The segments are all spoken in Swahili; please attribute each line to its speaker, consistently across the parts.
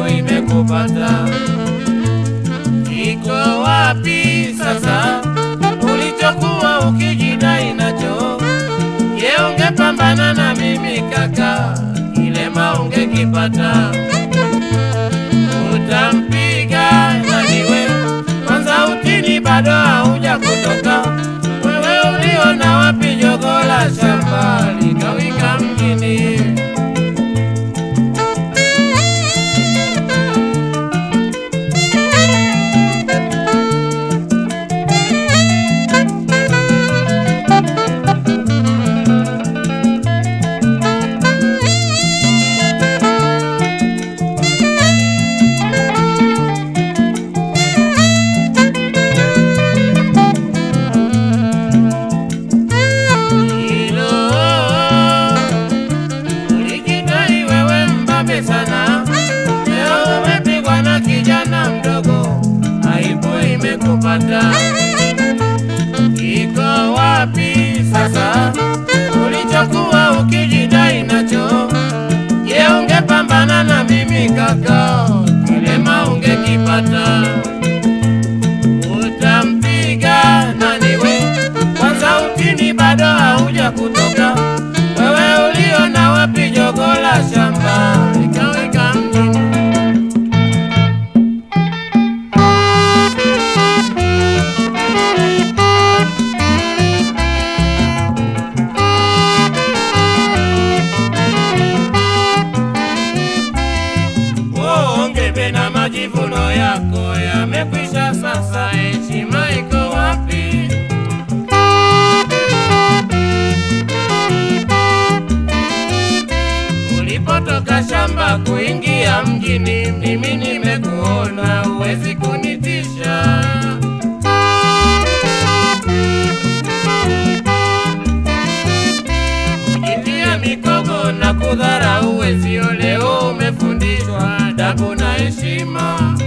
Speaker 1: aibu imekupata. Iko wapi sasa ulichokuwa ukijidai nacho? Je, ungepambana na mimi kaka, kilema ungekipata. Utampiga naniwe kwanza, utini bado hauja kutoka. Wewe uliona wapi jogo la shamba likawika mjini? Hilo ulijidai wewe mbabe sana, leo umepigwa na kijana mdogo, aibu imekupata. Iko wapi sasa ulichokuwa ukijidai nacho? Je, ungepambana na mimi kaka, kilema ungekipata. Utampiga nani we? Kwanza utini bado hauja kutoka. Wewe uliona wapi jogo la shamba likaweka mjini? Ongebe na majivuno yako yamekwisha sasa, heshima iko wapi? Ulipotoka shamba kuingia mjini, mimi nimekuona, huwezi kunitisha. Kujitia mikogo na kudharau wezio, leo umefundishwa adabu na heshima.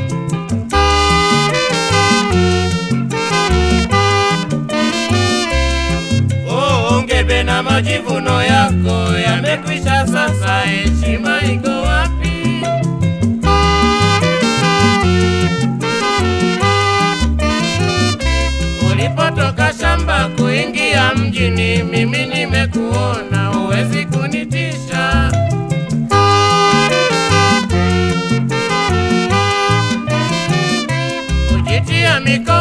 Speaker 1: Oh, ongebe na majivuno yako yamekwisha sasa, heshima iko wapi? Ulipotoka shamba kuingia mjini, mimi nimekuona, huwezi kunitisha. Kujitia mikono